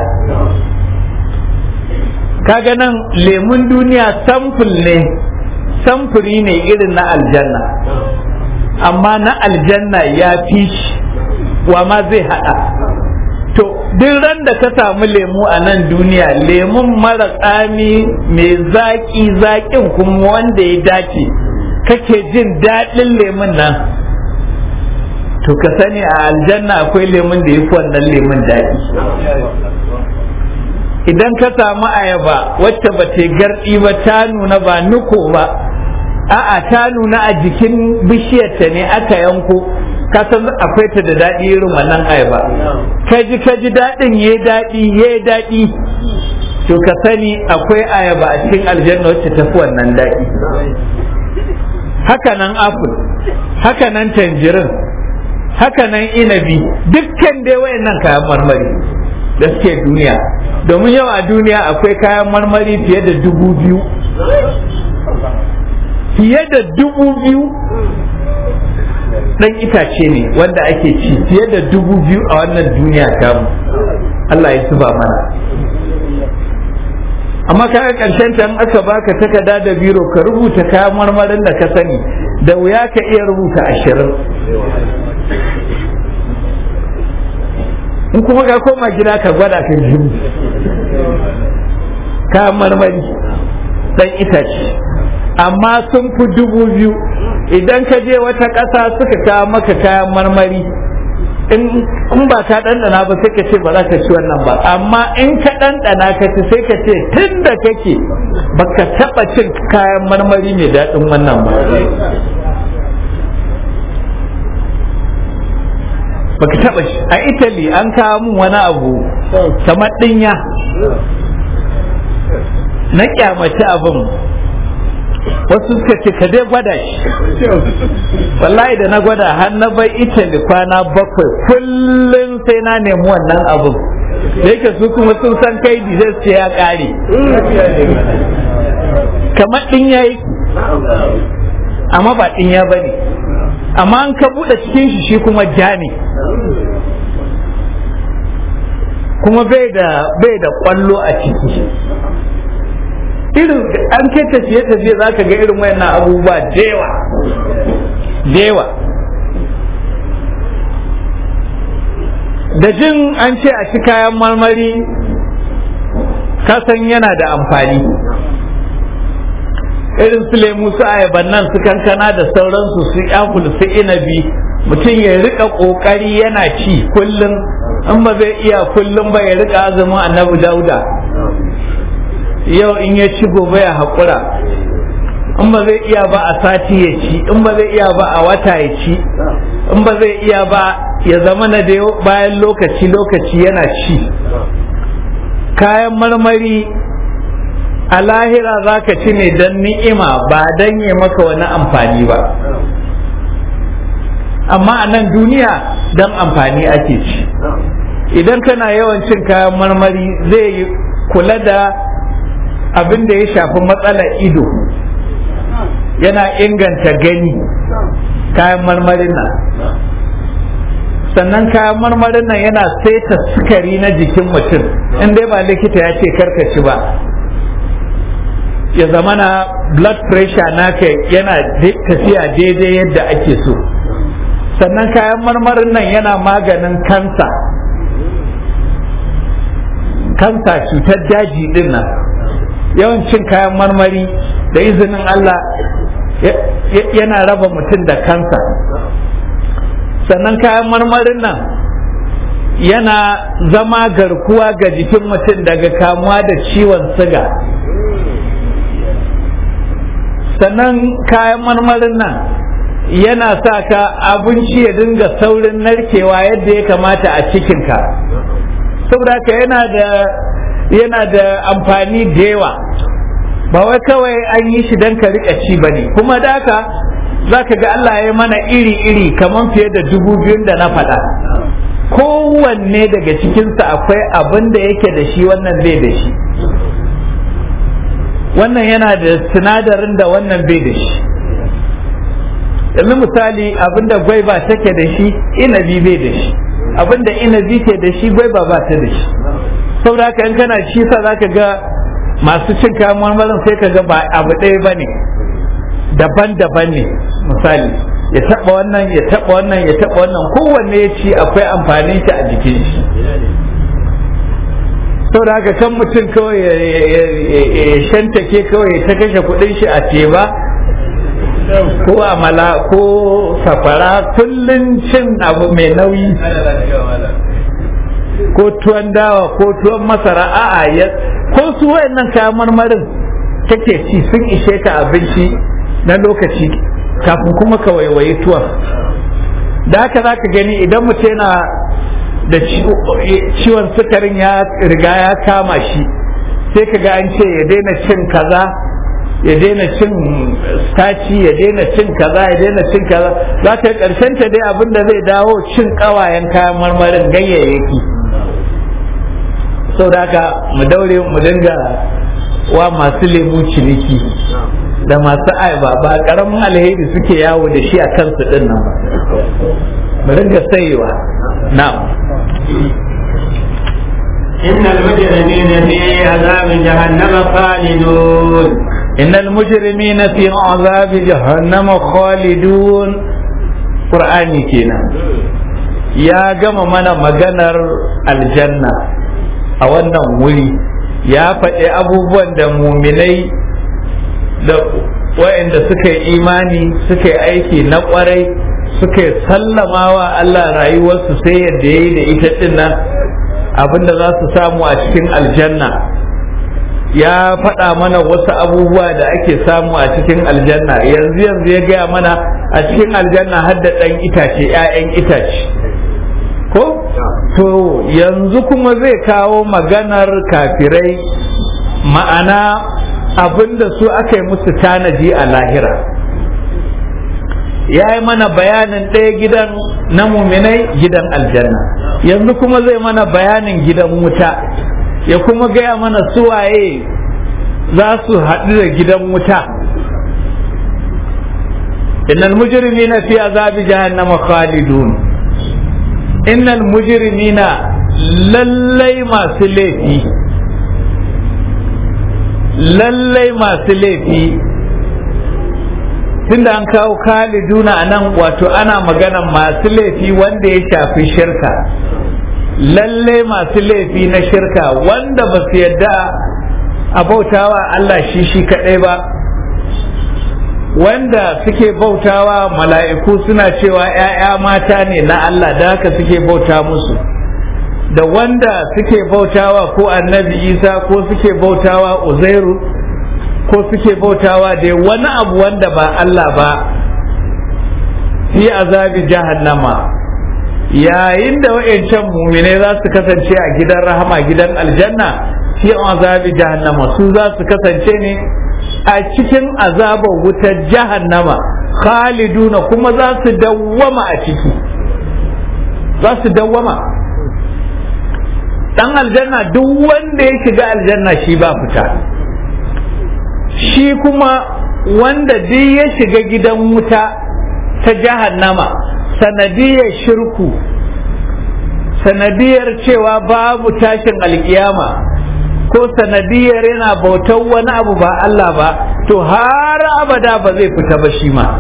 kaga nan lemun duniya samfur ne samfuri ne irin na aljanna amma na aljanna ya fi shi wa ma zai haɗa to duk ran da ka samu lemu a nan duniya lemun mara tsami mai zaƙi zaƙin kuma wanda ya dace kake jin daɗin lemun nan to ka sani a aljanna akwai lemun da ya fi wannan lemun daɗi idan ka samu ayaba wacce ba ta garɗi ba ta nuna ba nuko ba a'a ta nuna a jikin bishiyarta ne aka yanko ka san akwai ta da daɗi irin wannan ayaba ka ji ka ji daɗin ya daɗi ya daɗi to ka sani akwai ayaba a cikin aljanna wacce ta fi wannan daɗi haka nan apple haka nan tanjirin haka nan inabi dukkan dai wayannan kayan marmari da suke duniya domin yau a duniya akwai kayan marmari fiye da dubu biyu fiye da dubu biyu dan itace ne wanda ake ci fiye da dubu biyu a wannan duniya tamu Allah ya zuba mana amma kaga karshen ta aka baka takarda da biro ka rubuta kayan marmarin da ka sani da wuya ka iya rubuta ashirin in kuma ka koma gida ka gwada ka ji kayan marmari dan itace amma sun fi dubu biyu idan ka je wata ƙasa suka kawo maka kayan marmari in ba ka ɗanɗana ba sai ka ce ba za ka ci wannan ba amma in ka ɗanɗana ka ci sai ka ce tun da kake baka taɓa cin kayan marmari mai daɗin wannan ba baka taɓa shi a italy an kawo min wani abu kamar ɗinya na kyamaci abin wasu suka ce ka dai gwada shi wallahi da na gwada har na bai italy kwana bakwai kullum sai na nemi wannan abin da yake su kuma sun san kai zai ce ya kare kamar ɗin ya yi amma ba ɗin ya bane amma an ka buɗe cikin shi shi kuma ja ne kuma bai da bai da kwallo a ciki irin an kai tafiye tafiye za ka ga irin wayannan abubuwa dewa dewa da jin an ce a ci kayan marmari kasan yana da amfani irin su lemu su ayaban nan su kankana da sauransu su apple su inabi mutum ya rika kokari yana ci kullum in ba zai iya kullum ba ya rika azumin annabi dauda yau in ya ci gobe ya haƙura in ba zai iya ba a sati ya ci in ba zai iya ba a wata ya ci in ba zai iya ba ya zama na da bayan lokaci lokaci yana ci kayan marmari a lahira za ka ci ne don ni'ima ba don yi maka wani amfani ba amma a nan duniya don amfani ake ci idan kana yawan cin kayan marmari zai kula da abin da ya shafi matsalar ido yana inganta gani kayan marmarin nan sannan kayan marmarin nan yana saita sukari na jikin mutum in dai ba likita ya ce karkaci ba ya zama na blood pressure naka yana tafiya daidai yadda ake so sannan kayan marmarin nan yana maganin kansa kansa cutar daji din nan yawancin kayan marmari da izinin Allah yana raba mutum da kansa sannan kayan marmarin nan yana zama garkuwa ga jikin mutum daga kamuwa da ciwon siga sannan kayan marmarin nan yana sa ka abinci ya dinga saurin narkewa yadda ya kamata a cikinka saboda haka yana da yana da amfani da yawa ba wai kawai an yi shi don ka rika ci ba ne kuma da haka za ka ga Allah ya mana iri-iri kamar fiye da dubu biyun da na faɗa kowanne daga cikinsa akwai abin da yake da shi wannan bai da shi wannan yana da sinadarin da wannan bai da shi yanzu misali abinda gwaiba take da shi inabi bai da shi abinda inabi ke da shi gwaiba ba ta da shi saboda haka in kana ci sa zaka ga masu cin kayan marmarin sai ka ga ba abu ɗaya ba ne daban-daban ne misali ya taɓa wannan ya taɓa wannan ya taɓa wannan kowanne ya ci akwai amfanin shi a jikin shi saboda haka kan mutum kawai ya shantake kawai ta kashe kuɗin shi a teba ko amala ko safara kullum cin abu mai nauyi ko tuwon dawa ko tuwon masara a'a ya ko su wayannan kayan marmarin kake ci sun ishe ka abinci na lokaci kafin kuma ka waiwayi tuwon da haka za ka gani idan mutum yana da ciwon sukarin ya riga ya kama shi sai ka ga an ce ya daina cin kaza ya daina cin staci ya daina cin kaza ya daina cin kaza za ka karshen ta dai abin da zai dawo cin kawayen kayan marmarin ganyayyaki sau da haka mu daure mu dinga wa masu lemu ciniki da masu aiba ba karamin alheri suke yawo da shi a kansu din nan ba mu dinga sayewa na'am إن المجرمين في عذاب جهنم خالدون إن المجرمين في عذاب جهنم خالدون قرآني كنا يا جماعة منا مجنر الجنة a wannan wuri ya faɗi abubuwan da muminai da waɗanda suka yi imani suka yi aiki na ƙwarai suka sallama wa Allah rayuwarsu sai yadda ya yi da ita ɗin nan abinda za su samu a cikin aljanna ya faɗa mana wasu abubuwa da ake samu a cikin aljanna yanzu yanzu ya gaya mana a cikin aljanna har da ɗan itace 'ya'yan itace ko to yanzu kuma zai kawo maganar kafirai ma'ana abinda su aka yi musu tanaji a lahira ya yi mana bayanin ɗaya gidan na muminai gidan aljanna yanzu kuma zai mana bayanin gidan wuta ya kuma gaya mana suwaye za su haɗu da gidan wuta innal mujrimina fi azabi jahannama khalidun innal mujrimina lallai masu laifi lallai masu laifi tunda an kawo khaliduna a nan wato ana magana masu laifi wanda ya shafi shirka lallai masu laifi na shirka wanda ba su yadda a bautawa Allah shi shi kaɗai ba wanda suke bautawa mala'iku suna cewa ‘ya'ya mata ne na Allah da haka suke bauta musu da wanda suke bautawa ko annabi isa ko suke bautawa uzairu ko suke bautawa da wani abu wanda ba Allah ba fi azabi jahannama yayin da wa'yancan muminai za su kasance a gidan rahama gidan aljanna fi azabi jahannama su za su kasance ne a cikin azabar wutar jahannama khaliduna kuma za su dawwama a ciki za su dawwama dan aljanna duk wanda ya shiga aljanna shi ba fita shi kuma wanda duk ya shiga gidan wuta ta jahannama sanadiyar shirku sanadiyar cewa babu tashin alkiyama ko sanadiyar yana bautar wani abu ba Allah ba to har abada ba zai fita ba shi ma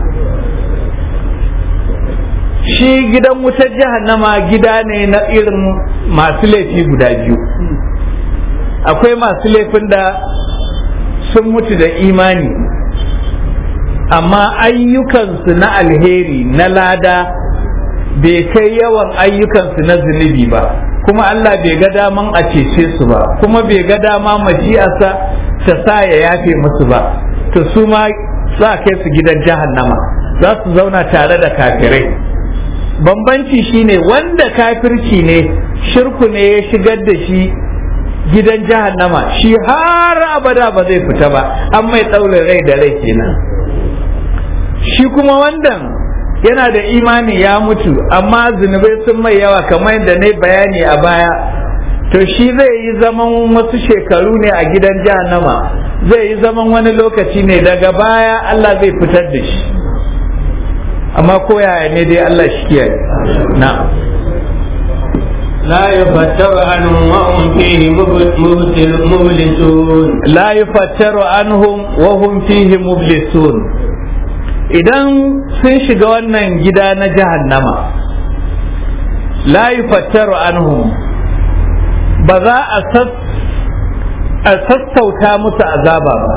shi gidan wutar jahannama gida ne na irin masu laifi guda biyu akwai masu laifin da sun mutu da imani amma ayyukansu na alheri na lada bai kai yawan ayyukansu na zunubi ba kuma Allah bai ga daman a cece su ba kuma bai ga dama mashi'arsa ta sa ya yafe musu ba to su ma za kai su gidan jahannama za su zauna tare da kafirai bambanci shine wanda kafirci ne shirku ne ya shigar da shi gidan jahannama shi har abada ba zai fita ba an mai ɗaurin rai da rai kenan shi kuma wannan yana da imani ya mutu amma zunubai sun mai yawa kamar yadda na bayani a baya to shi zai yi zaman wasu shekaru ne a gidan jahannama zai yi zaman wani lokaci ne daga baya Allah zai fitar da shi amma koyaya ne dai Allah shi kiyaye na لا يفتر عنهم وهم فيه مبلسون لا يفتر عنهم وهم فيه مبلسون idan sun shiga wannan gida na jahannama la yufattaru anhum ba za a sassauta musu azaba ba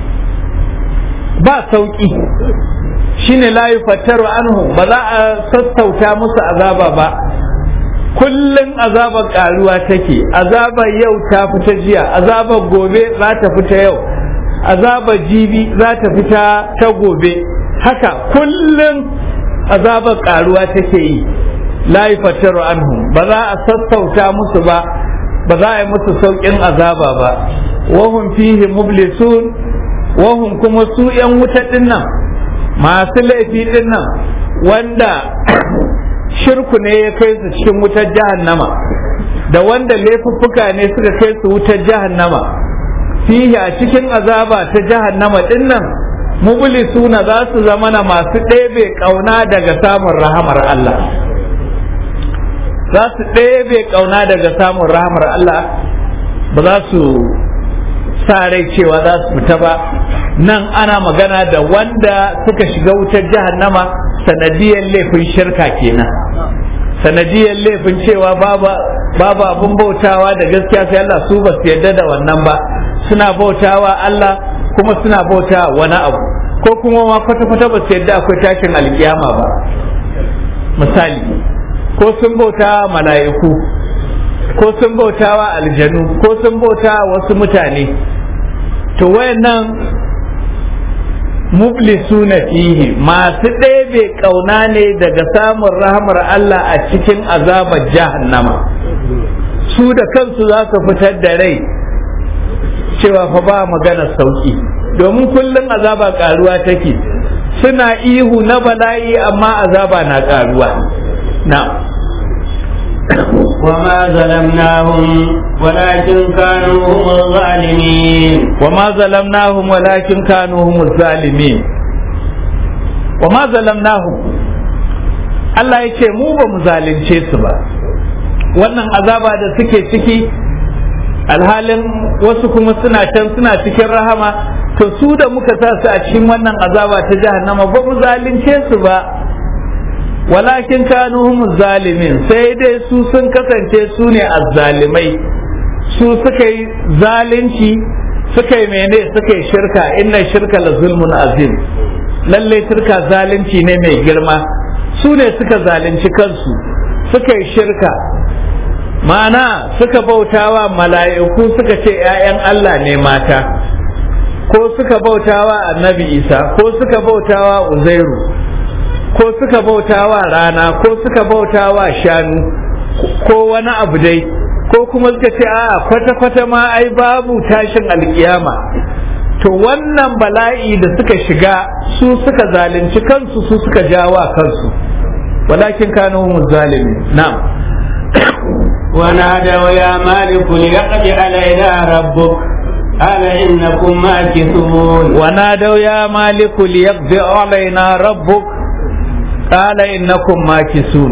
ba sauki shine la yufattaru anhum ba za a sassauta musu azaba ba kullum azabar karuwa take azabar yau ta fita jiya azabar gobe za ta fita yau azabar jibi za ta fita ta gobe haka kullum azabar karuwa take yi la yufattaru anhum ba za a sassauta musu ba ba za a yi musu sauƙin azaba ba wahum fihi mublisun wahum kuma su yan wuta dinnan masu laifi dinnan wanda shirku ne ya kai su cikin wutar jahannama da wanda laifuffuka ne suka kai su wutar jahannama fihi a cikin azaba ta jahannama dinnan mublisuna za su zama na masu ɗebe ƙauna daga samun rahamar Allah za su ɗebe ƙauna daga samun rahamar Allah ba za su sa rai cewa za su fita ba nan ana magana da wanda suka shiga wutar jahannama sanadiyar laifin shirka kenan sanadiyar laifin cewa babu abin bautawa da gaskiya sai Allah su ba su yarda da wannan ba suna bautawa Allah kuma suna bauta wani abu ko kuma ma kwata-kwata ba su yarda akwai tashin alkiyama ba misali ko sun bauta mala'iku ko sun bauta wa aljanu ko sun bauta wasu mutane to wayannan muflisu na fihi masu ɗebe ƙauna ne daga samun rahamar Allah a cikin azabar jahannama su da kansu za su fitar da rai cewa fa ba magana sauki domin kullum azaba ƙaruwa take suna ihu na bala'i amma azaba na ƙaruwa na وما ظلمناهم ولكن كانوا هم الظالمين وما ظلمناهم ولكن كانوا هم الظالمين وما ظلمناهم Allah ya ce mu ba mu zalunce su ba wannan azaba da suke ciki alhalin wasu kuma suna can suna cikin rahama to su da muka sa su a cikin wannan azaba ta jahannama ba mu zalunce su ba walakin kanu hum zalimin sai dai su sun kasance su ne azzalimai su suka yi zalunci suka yi mene suka yi shirka inna shirka la zulmun azim lalle shirka zalunci ne mai girma su ne suka zalunci kansu suka yi shirka ma'ana suka bautawa mala'iku suka ce 'ya'yan Allah ne mata ko suka bautawa annabi isa ko suka bautawa uzairu ko suka bautawa rana ko suka bautawa shanu ko wani abu dai ko kuma suka ce a kwata-kwata ma ai babu tashin alkiyama to wannan bala'i da suka shiga su suka zalunci kansu su suka jawa kansu walakin kanu zalimi na'am ونادوا يا مالك ليقضي علينا ربك قال إنكم ماكثون ونادوا يا مالك ليقضي علينا ربك قال إنكم ماكثون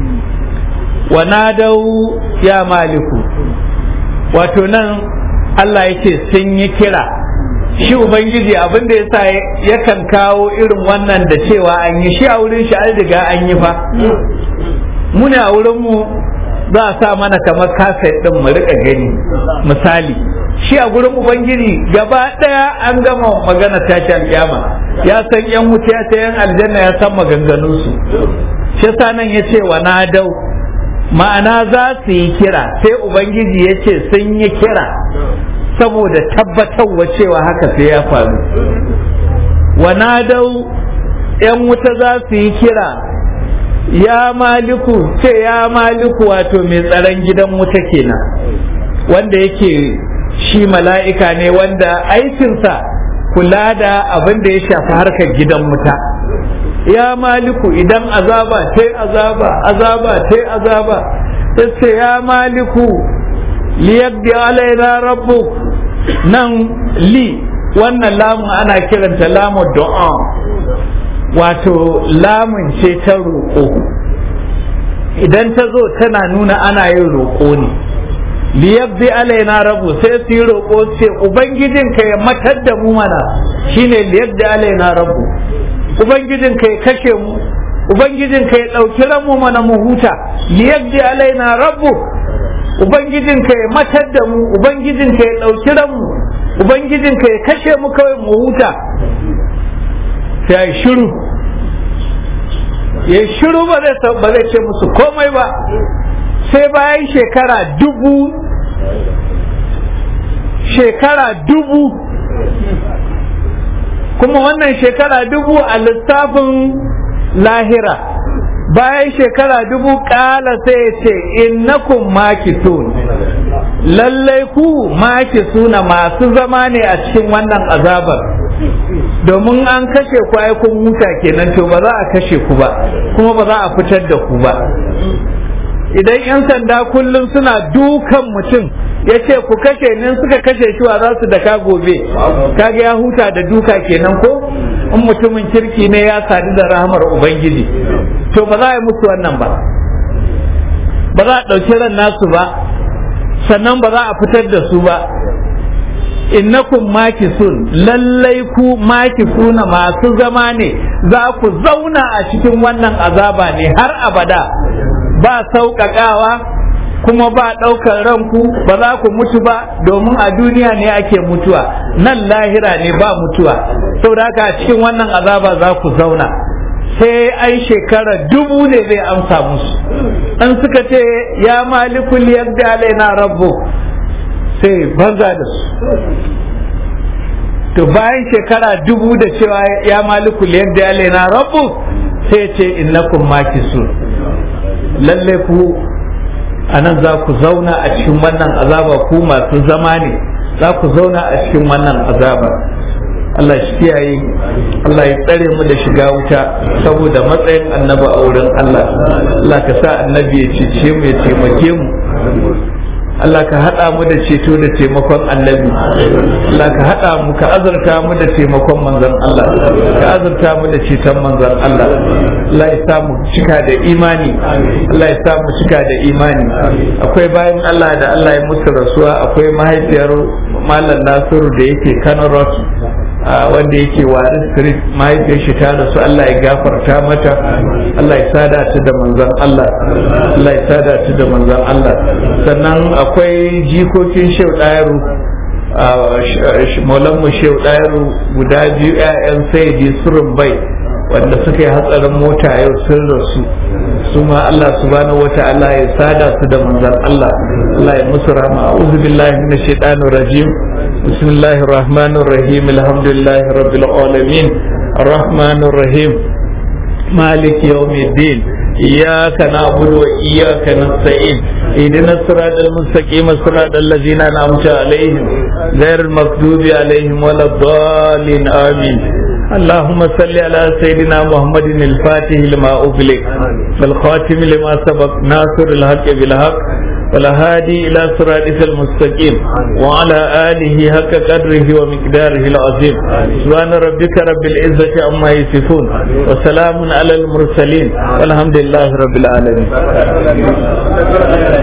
ونادوا يا مالك وتنن Allah ya ce sun yi kira shi Ubangiji abin da ya sa yakan kawo irin wannan da cewa an yi shi a wurin shi an riga an yi fa mu ne a wurinmu za a sa mana kamar kaset ɗin mu rika gani misali shi a gurin ubangiji gaba ɗaya an gama magana tashi alƙiyama ya san yan wuta ya san yan aljanna ya san maganganunsu shi nan ya ce wa na dau ma'ana za su yi kira sai ubangiji ya ce sun yi kira saboda tabbatarwa cewa haka sai ya faru wa na dau yan wuta za su yi kira ya maliku ce ya maliku wato mai tsaron gidan wuta kenan wanda yake shi mala'ika ne wanda aikinsa kula da abin da ya shafi harkar gidan wuta ya maliku idan azaba ta azaba azaba ta azaba sai ya maliku liyabdi alaina rabbu nan li wannan lamun ana kiranta lamun du'a wato lamun ce ta roƙo idan ta zo tana nuna ana yin roƙo ne liyabdi alaina rabu sai su yi roƙo ce ubangijinka ya matar da mu mana shine liyabdi alaina rabu ubangijinka ya kashe mu ubangijinka ya ɗauki ranmu mana mu huta liyabdi alaina rabu ubangijinka ya matar da mu ubangijinka ya ɗauki ranmu ubangijinka ya kashe mu kawai mu huta sai shiru ya shiru ba zai ce musu komai ba sai bayan shekara dubu shekara dubu kuma wannan shekara dubu a lissafin lahira bayan shekara dubu kala sai ya ce innakum makitun lallai ku makisuna masu zama ne a cikin wannan azabar domin an kashe ku ai kun huta kenan to ba za a kashe ku ba kuma ba za a fitar da ku ba idan 'yan sanda kullum suna dukan mutum ya ce ku kashe ni suka kashe shi wa za su daka gobe kaga ya huta da duka kenan ko in mutumin kirki ne ya sadu da rahamar ubangiji to ba za a yi musu wannan ba ba za a ɗauki ran nasu ba sannan ba za a fitar da su ba innakum makisun lallai ku makisuna masu zama ne za ku zauna a cikin wannan azaba ne har abada ba sauƙaƙawa kuma ba ɗaukar ranku ba za ku mutu ba domin a duniya ne ake mutuwa nan lahira ne ba mutuwa saboda haka a cikin wannan azaba za ku zauna sai an shekara dubu ne zai amsa musu an suka ce ya malikul yadda alaina rabbu sai banza da su to bayan shekara dubu da cewa ya malikul yadda alaina rabbu sai ce innakum makisun lalle ku a nan za ku zauna a cikin wannan azaba ku masu zama ne za ku zauna a cikin wannan azaba Allah shi kiyaye Allah ya tsare mu da shiga wuta saboda matsayin annabi a wurin Allah Allah ka sa annabi ya cece mu ya taimake mu Allah ka haɗa mu da ceto da taimakon annabi Allah ka haɗa mu ka azurta mu da taimakon manzon Allah ka azurta mu da ceton manzon Allah Allah ya sa mu cika da imani Allah ya sa mu cika da imani akwai bayan Allah da Allah ya musu rasuwa akwai mahaifiyar Malam Nasiru da yake Kano Road wanda yake warin street mahaifiyar shi ta rasu Allah ya gafarta mata Allah ya sada ta da manzon Allah Allah ya sada ta da manzon Allah sannan akwai jikokin shehu ɗayaru maulanmu shehu ɗayaru guda biyu 'ya'yan sayyidi surun bai wanda suka yi hatsarin mota yau sun rasu su ma Allah subhanahu wata'ala ya sada su da manzon Allah Allah ya musu rahama a'udhu billahi minash shaitanir rajim bismillahir rahmanir rahim alhamdulillahi rabbil alamin arrahmanir rahim مالك يوم الدين إياك نعبد وإياك نستعين اهدنا الصراط المستقيم صراط الذين أنعمت عليهم غير المغضوب عليهم ولا الضالين آمين اللهم صل على سيدنا محمد الفاتح لما أغلق والخاتم لما سبق ناصر الحق بالحق والهادي إلى صراطك المستقيم وعلى آله حق قدره ومقداره العظيم سبحان ربك رب العزة عما يصفون وسلام على المرسلين والحمد لله رب العالمين